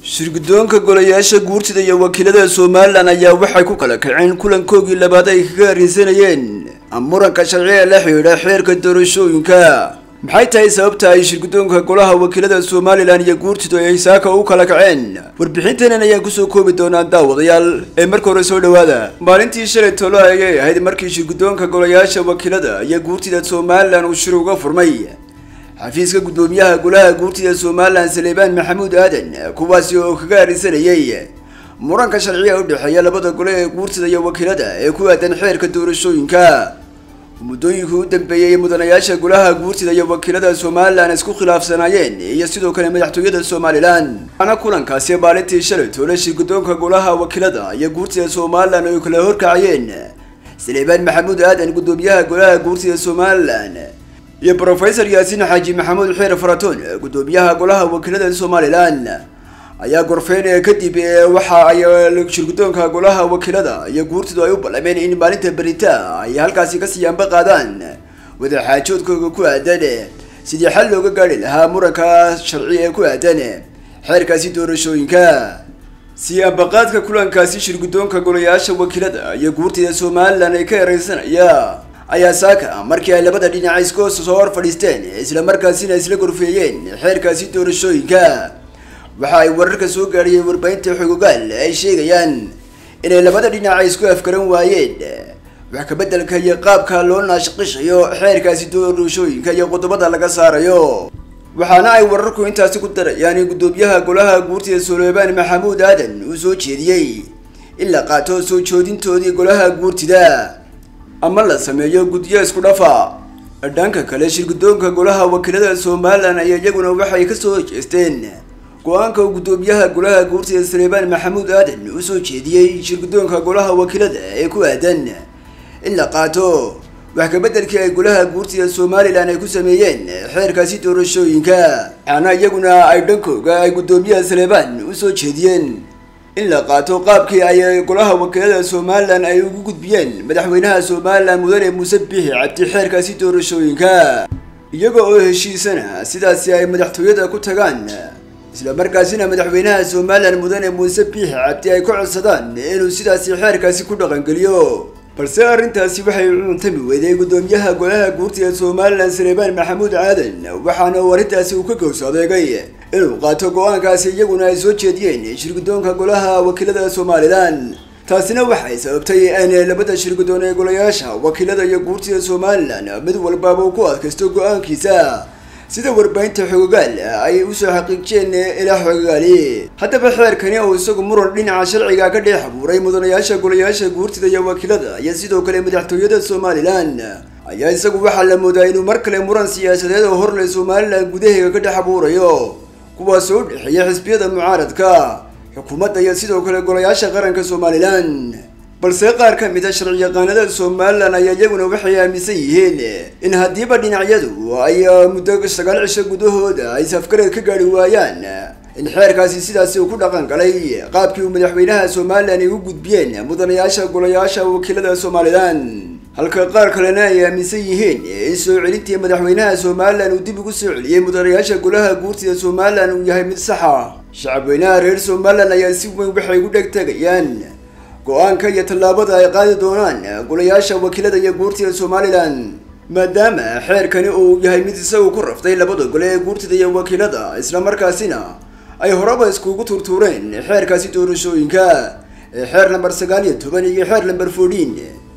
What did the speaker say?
shirgudoonka golayaasha guurtida iyo wakiilada somalilan ayaa waxay ku kala kaceen kulankoogii labaad ay kaga harreysanayeen muranka sharciga la xidhiidha xeerka doorashooyinka maxay tahay sababta ay shirgudoonka golaha wakiilada somalilan iyo guurtidu ay saaka u kala kaceen warbixinteenan ayaan kusoo koobi doonaa daawadayaal ee marka hore soo dhawaada maalintii shalay tolo ayay ahayd markii shirgudoonka golayaasha wakiilada iyo guurtida somalilan uu shir uga furmay xafiiska guddoomiyaha golaha guurtida somalilan saleebaan maxamuud aadan kuwaasi oo kaga harreysanayay muranka sharciga u dhexeeya labada gole ee guurtida iyo wakiilada ee ku aadan xeerka doorashooyinka muddooyinkii u dambeeyey mudanayaasha golaha guurtida iyo wakiilada somalilan isku khilaafsanaayeen iyo sidoo kale madaxtooyada somalilan ana kulankaasi maalintii shalay toole shirgudoonka golaha wakiilada iyo guurtida somalilan ay kala horkacayeen saleebaan maxamuud aadan guddoomiyaha golaha guurtida somalilan iyo brofesor yaasiin xaaji maxamuud xeer faratoon guddoomiyaha golaha wakiilada somalilan ayaa gorfeyn kadib waxa ay shirgudoonka golaha wakiilada iyo guurtidu ay u ballameen in maalinta berita ay halkaasi kasii anba qaadaan wadaxaajoodkooda ku aadan sidii xal looga gaari lahaa muranka sharci ee ku aadan xeerkaasi doorashooyinka si ambaqaadka kulankaasi shirgudoonka golayaasha wakiilada iyo guurtida somalilan ay ka ereysanaya ayaa saaka markii ay labada dhinac iskoos soo hor fadhiisteen isla markaasina isla gorfeeyeen xeerkaasi doorashooyinka waxa ay wararka soo gaadhiyeen warbaahinta xogogaal ay sheegayaan inay labada dhinac ay isku afgaran waayeen wax kabeddelka iyo qaabka loo naashqishayo xeerkaasi doorashooyinka iyo qodobada laga saarayo waxaana ay wararku intaasi ku darayaan in guddoomiyaha golaha guurtida saleebaan maxamuud aadan uu soo jeediyey in la qaato soo joodintoodii golaha guurtida ama la sameeyo guddiyo isku dhafa dhanka kale shirgudoonka golaha wakiilada somalilan ayaa iyaguna waxay kasoo jeesteen go-aanka uu guddoomiyaha golaha guurtida saleebaan maxamuud aadan u soo jeediyey shirgudoonka golaha wakiilada ee ku aadan in la qaato wax kabeddelkii ay golaha guurtida somalilan ay ku sameeyeen xeerkaasi doorashooyinka waxaana iyaguna ay dhankooga ay guddoomiyaha saleebaan u soo jeediyeen in la qaato qaabkii ay golaha wakiilada somalilan ay ugu gudbiyeen madaxweynaha somalilan mudane muuse biixi cabdi xeerkaasi doorashooyinka iyaga oo heshiisana sidaasi ay madaxtooyada ku tagaan isla markaasina madaxweynaha somalilan mudane muuse biixi cabdi ay ka codsadaan inuu sidaasi xeerkaasi ku dhaqangeliyo balse arrintaasi waxay cuntami weyday guddoomiyaha golaha guurtida somalilan saleebaan maxamuud aadan waxaana uu arrintaasi uu ka gows adeegay inuu qaato go-aankaasi iyaguna ay soo jeediyeen shirgudoonka golaha wakiilada somalilan taasina waxay sababtay in labada shirgudoon ee golayaasha wakiilada iyo guurtida somalilan mid walbaaba uu ku adkaysto go-aankiisa sida warbaahinta xogogaal ay usoo xaqiijiyeen ilaa xogogaali haddaba xeerkani oo isagu muran dhinaca sharciga ka dhex abuuray mudanayaasha golayaasha guurtida iyo wakiilada iyo sidoo kale madaxtooyada somalilan ayaa isagu waxaa la moodaa inuu mar kale muran siyaasadeed oo horle somalilan gudaheega ka dhex abuurayo kuwaas oo u dhexeeya xisbiyada mucaaradka xukuumadda iyo sidoo kale golayaasha qaranka somalilan balse qaar ka mid a sharci yaqaanada somalilan ayaa iyaguna waxay aaminsan yihiin in haddiiba dhinacyadu ay muddo sagaal cisho gudahooda ay safgarad ka gaari waayaan in xeerkaasi sidaasi uu ku dhaqan galay qaabkii uu madaxweynaha somalilan ay u gudbiyeen mudanayaasha golayaasha wakiilada somalilan halka qaar kalena ay aaminsan yihiin in soo celintii madaxweynaha somalilan uu dib ugu soo celiyey mudanayaasha golaha guurtida somalilan uu yahay mid saxa shacabweynaha reer somalilan ayaa si weyn waxay ugu dheg tegayaan go-aanka iyo tallaabada ay qaadi doonaan golayaasha wakiilada iyo guurtida somalilan maadaama xeerkani uu yahay mid isagu ku raftay labada gole ee guurtida iyo wakiilada islamarkaasina ay horeba iskugu turtuureen xeerkaasi doorashooyinka ee xeer lamber sagaal iyo toban iyo xeer lamber fourteen